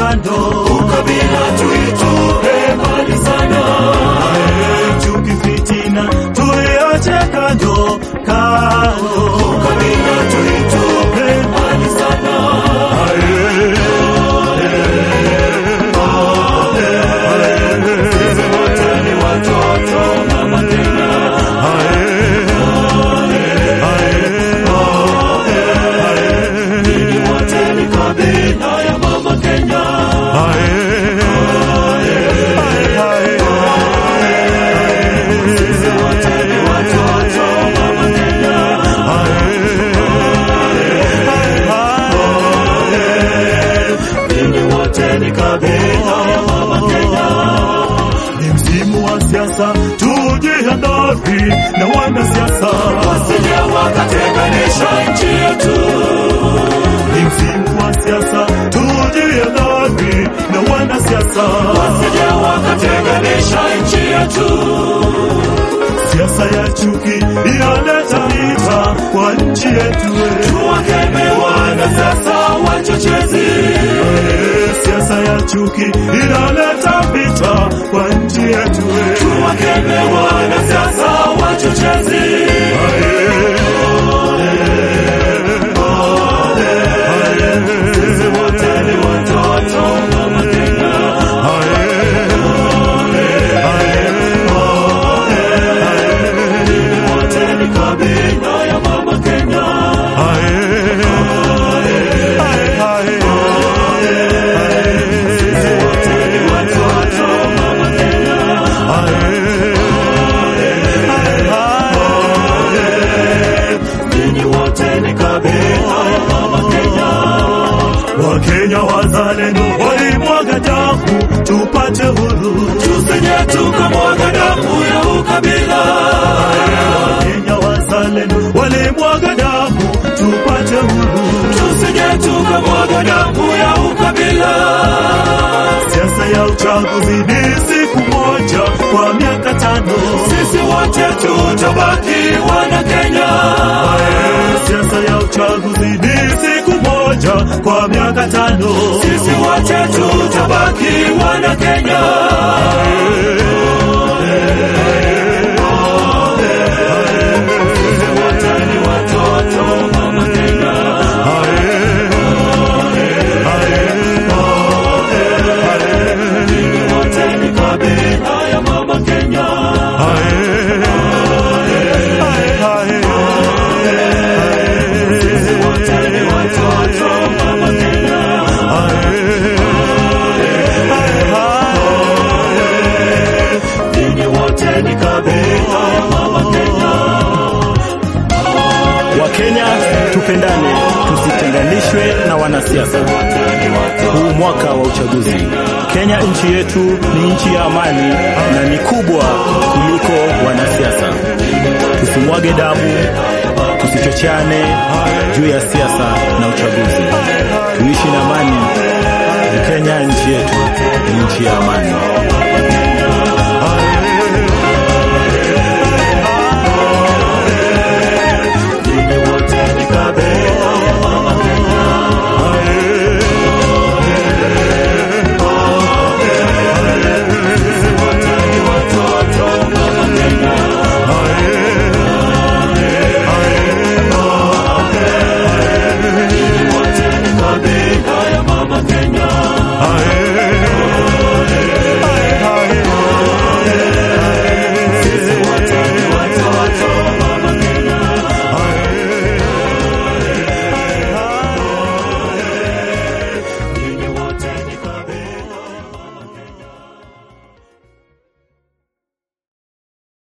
kando, ukabila tuitupe mbali sana. Chuki, fitina tuiache kando kando, ukabila tuitupe mbali sana. Sisi wote ni watoto mama Kenya. Ninyi wote ni kabila ya mama Kenya. Sisi wote ni watoto mama Kenya. Ninyi wote ni kabila ya mama Kenya. Ni msimu wa siasa, tujihadhari na wanasiasa wasije wakatenganisha nchi yetu. Ni msimu wa siasa, tujihadhari na wanasiasa wasije wakatenganisha nchi yetu. Siasa ya chuki inaleta vita kwa nchi yetu. Tuwakeme wanasiasa wachochezi. Siasa ya chuki inaleta vita kwa nchi yetu. Tuwakeme wanasiasa wachochezi. Sisi wote ni watoto mama Kenya. wote ni kabila ya mama Kenya. Sisi wote ni watoto mama Kenya. Ninyi wote ni kabila ya mama Kenya. Wakenya wazalendo walimwaga damu tupate huru, tusije tukamwaga damu ya ukabila. Wakenya wazalendo walimwaga damu tupate huru, tusije tukamwaga damu ya ukabila. Siasa ya uchaguzi ni siku moja kwa miaka tano, sisi wote tutabaki wana Kenya. Siasa ya uchaguzi ni siku moja kwa miaka tano, sisi wote tutabaki wana Kenya. Sisi wote ni watoto mama Kenya. Ninyi wote ni kabila ya mama Kenya. Sisi wote ni watoto mama Kenya. Ninyi wote ni kabila ya mama Kenya. Wakenya tupendane, tusitenganishwe na wanasiasa. Huu mwaka wa uchaguzi, Kenya nchi yetu ni nchi ya amani na ni kubwa kuliko wanasiasa. Tusimwage damu, tusichocheane juu ya siasa na uchaguzi. Tuishi na amani. Kenya nchi yetu ni nchi ya amani.